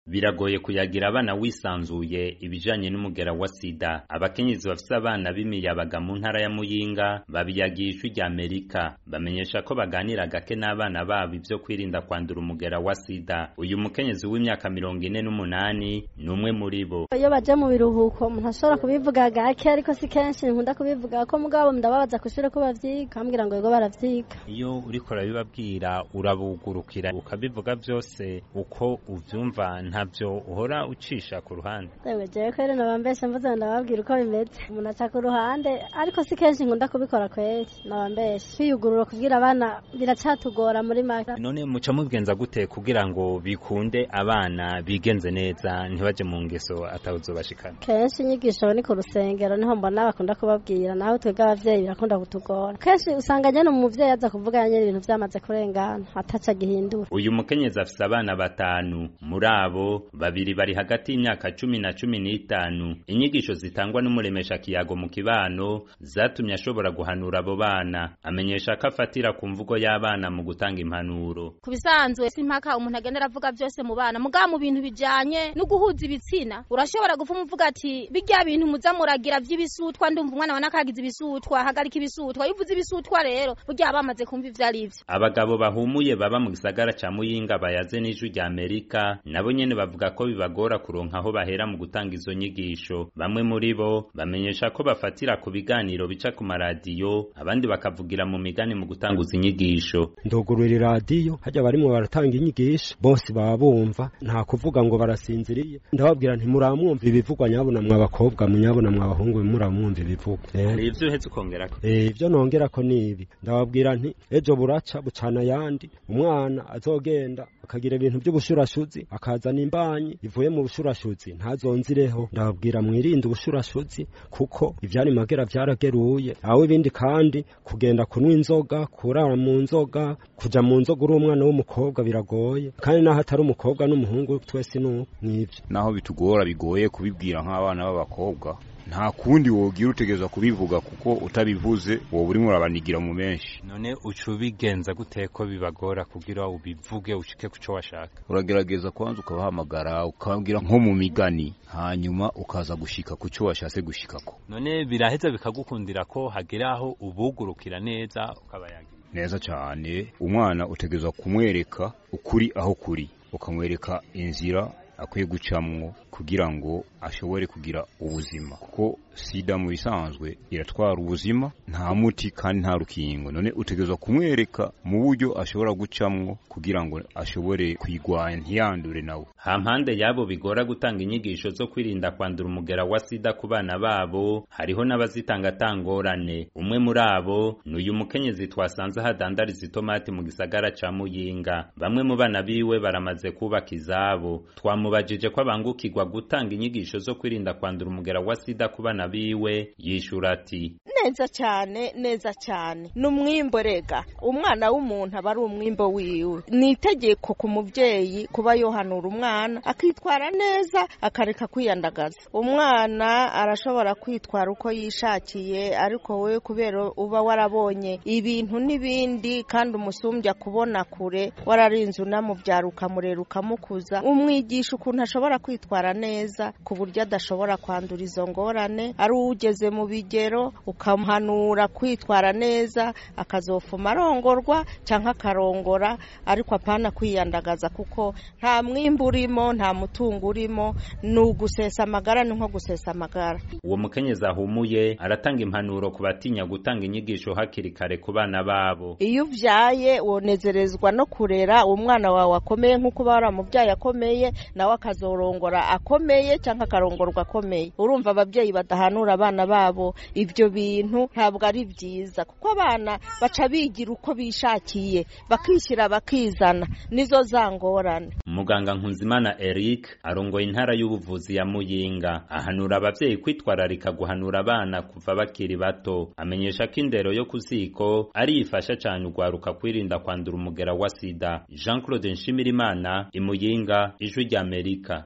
biragoye kuyagira abana wisanzuye ibijanye n'umugera wa sida abakenyezi bafise abana b'imiyabaga mu ntara ya muyinga babiyagiye ijwi rya amerika bamenyesha ko baganira gake n'abana babo ivyo kwirinda kwandura umugera wa sida uyu mukenyezi w'imyaka mirongo ine n'umunani ni umwe muri bo iyo baje mu biruhuko umuntu ashobora kubivuga gake ariko si kenshi nkunda kubivuga ko mugabo ndababaza kw'ishure ko bavyiga kambwira ngo yego baravyiga iyo uriko urabibabwira urabugurukira ukabivuga vyose uko uvyumva ntavyo uhora ucisha ku ruhande ewe jewe kweri nabambeshe mvuze ndababwira uko bimeze umuntu aca ku ruhande ariko si kenshi nkunda kubikora kweri nabambeshe kwiyugurura kubwira abana biracatugora muri make none muca mubigenza gute kugira ngo bikunde abana bigenze neza ntibaje mu ngeso atawuzobashikana kenshi inyigisho ni ku rusengero niho mbona bakunda kubabwira naho twebwe abavyeyi birakunda kutugora kenshi usanga nyene umuvyeyi aza kuvuga nyene ibintu vyamaze kurengana ataca gihindura uyu mukenyezi afise abana batanu muri abo babiri bari hagati y'imyaka cumi na cumi n'itanu inyigisho zitangwa n'umuremesha kiyago mu kibano zatumye ashobora guhanura abo bana amenyesha ko afatira ku mvugo y'abana mu gutanga impanuro ku bisanzwe si impaka umuntu agenda aravuga byose mu bana mugabo mu bintu bijanye no guhuza ibitsina urashobora gufuma uvuga ati birya bintu muza muragira vy'ibisutwa ndumva umwana wa nakagize ibisutwa hagarika ibisutwa iyo uvuze ibisutwa rero burya bamaze kumva ivyo ari vyo abagabo bahumuye baba mu gisagara ca muyinga bayaze n'ijwi rya amerika nabo nyene bavuga ko bibagora kuronka aho bahera mu gutanga izo nyigisho bamwe muri bo bamenyesha ko bafatira ku biganiro bica ku maradiyo abandi bakavugira mu migani mu gutanguza inyigisho ndugurura iradiyo hajya barimwo baratanga inyigisho bose baba bumva nta kuvuga ngo barasinziriye ndababwira nti muramwumva ibivugwa nyabuna mw'abakobwa munyabuna mw'abahungu muramwumva ibivugwa hari ivyo uhetse ukongerako ivyo nongerako nibi ndababwira nti ejo buraca bucana yandi umwana azogenda akagira ibintu by'ubushurashuzi akazana imbanyi ivuye mu bushurashuzi ntazonzireho ndababwira mwirinde ubushurashuzi kuko ivyari magera vyarageruye aho ibindi kandi kugenda kunywa inzoga kurara mu nzoga kuja mu nzoga uri umwana w'umukobwa biragoye kandi naho atari umukobwa n'umuhungu twese nuko nivyo naho bitugora bigoye kubibwira nk'abana b'abakobwa nta kundi wogira utegereza kubivuga kuko utabivuze wowe urimo urabanigira mu menshi none uca ubigenza gute ko bibagora kugira ubivuge ushike kuco washaka uragerageza kwanza ukabahamagara ukababwira nko mu migani hanyuma ukaza gushika kuco washatse gushikako none biraheza bikagukundira ko hagera aho ubugurukira neza ukabayagira neza cyane umwana utegereza kumwereka ukuri aho kuri ukamwereka inzira akwiye gucamwo kugira ngo ashobore kugira ubuzima kuko sida mu bisanzwe iratwara ubuzima nta muti kandi nta rukingo none utegerezwa kumwereka mu buryo ashobora gucamwo kugira ngo ashobore kwigwanya ntiyandure nawe hampande y'abo bigora gutanga inyigisho zo kwirinda kwandura umugera wa sida ku bana babo hariho n'abazitanga atangorane umwe muri abo ni uyu mukenyezi twasanze hadandariza itomati mu gisagara ca muyinga bamwe mu bana biwe baramaze kubaka izabo twamubajije ko abangukirwa gutanga inyigisho zo kwirinda kwandura umugera wa sida ku bana biwe yishura ati neza cyane neza cyane ni umwimbo rega umwana w'umuntu aba ari umwimbo wiwe ni itegeko ku mubyeyi kuba yohanura umwana akitwara neza akareka kwiyandagaza umwana arashobora kwitwara uko yishakiye ariko we kubera uba warabonye ibintu n'ibindi kandi umusumbya kubona kure wararinze unamubyara ukamurera ukamukuza umwigisha ukuntu ashobora kwitwara neza ku buryo adashobora kwandura izo ngorane ari ugeze mu bigero ukamuhanura kwitwara neza akazofuma arongorwa cyangwa akarongora ariko apana kwiyandagaza kuko nta mwimbu urimo nta mutungo urimo ni ugusesa amagara ni nko gusesa amagara uwo mukenyezi ahumuye aratanga impanuro ku batinya gutanga inyigisho hakiri kare ku bana babo iyo ubyaye wonezerezwa no kurera umwana wawe akomeye nk'uko uba waramubyaye akomeye nawe akazorongora akomeye cyangwa akarongorwa akomeye urumva ababyeyi badahanura abana babo ibyo bintu ntabwo ari byiza kuko abana baca bigira uko bishakiye bakishyira bakizana nizo za ngorane muganga nkunzimana eric arongoye intara y'ubuvuzi ya muyinga ahanura ababyeyi kwitwararika guhanura abana kuva bakiri bato amenyesha ko indero yo ku ziko ari ifasha cyane urwaruka kwirinda kwandura umugera wa sida jean claude nshimirimana imuyinga ijwi ry'amerika